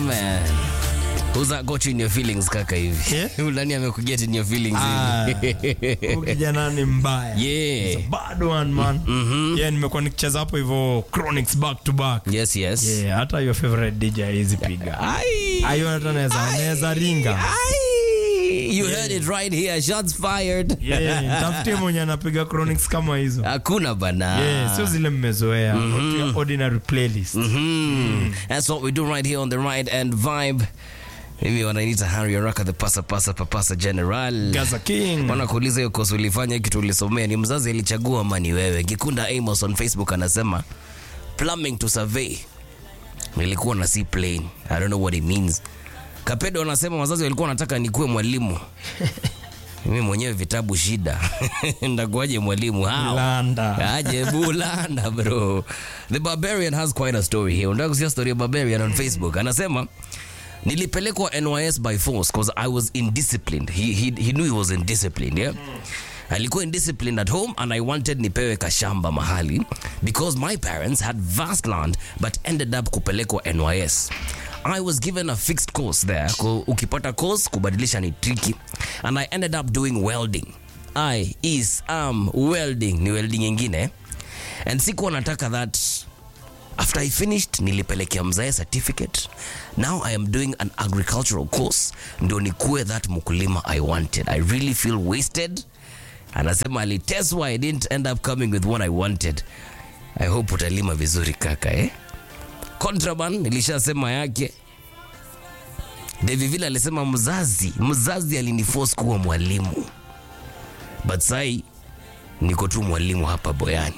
man. Who's that got you in your feelings kaka hivi? Yeah? Huyu nani amekuget in your feelings Ah, hivi? huyu kijana ni mbaya Yeah. He's a bad one man yeah nimekuwa nikicheza hapo hivyo chronics back to back Yes, yes. yeah hata your favorite DJ hizi piga Ai. ayo hata naweza naweza ringa Ai. You heard it right here. Shots fired. yeah tafutie mwenye anapiga chronics kama hizo Hakuna bana. yeah sio zile mmezoea mm ordinary playlist Mhm. That's what we do right here on the right and vibe. Mimi wananiita Harry Araka the pasa pasa papasa general. Gaza King wanakuuliza hiyo kosi ulifanya kitu ulisomea ni mzazi alichagua ama ni wewe kikunda amos on facebook anasema plumbing to survey nilikuwa na sea plane i don't know what it means kapedo anasema wazazi walikuwa wanataka nikuwe mwalimu mimi mwenyewe vitabu shida ndakuaje mwalimu hao Landa aje bulanda bro the barbarian has quite a story here unataka kusikia story ya barbarian on facebook anasema nilipelekwa nys by force because i was indisciplined he, he, he knew he was indisciplined yeah alikuwa indisciplined at home and i wanted nipewe kashamba mahali because my parents had vast land but ended up kupelekwa nys I was given a fixed course there. Ku- Ukipata course kubadilisha ni tricky. And I ended up doing welding. I is am welding ni welding ingine. And sikuwa nataka that after I finished nilipelekea mzae certificate. Now I am doing an agricultural course ndio nikuwe that mkulima I wanted. I really feel wasted. Anasema aliteswa I didn't end up coming with what I wanted. I hope utalima vizuri kaka eh? Contraband nilishasema yake. David vile alisema mzazi, mzazi aliniforce kuwa mwalimu. But sai niko tu mwalimu hapa Boyani.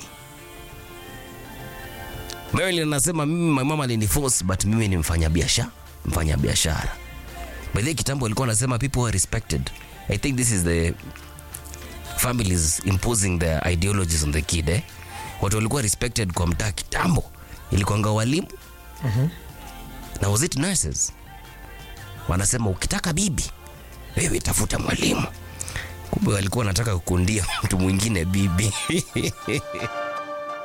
Marilyn anasema mimi my mama aliniforce but mimi ni mfanya biashara, mfanya biashara. By the way, kitambo alikuwa anasema people are respected. I think this is the families imposing their ideologies on the kid eh? Watu walikuwa respected kwa mtaa kitambo, ilikuwanga walimu na was it nurses wanasema ukitaka bibi wewe tafuta mwalimu kumbe walikuwa wanataka kukundia mtu mwingine bibi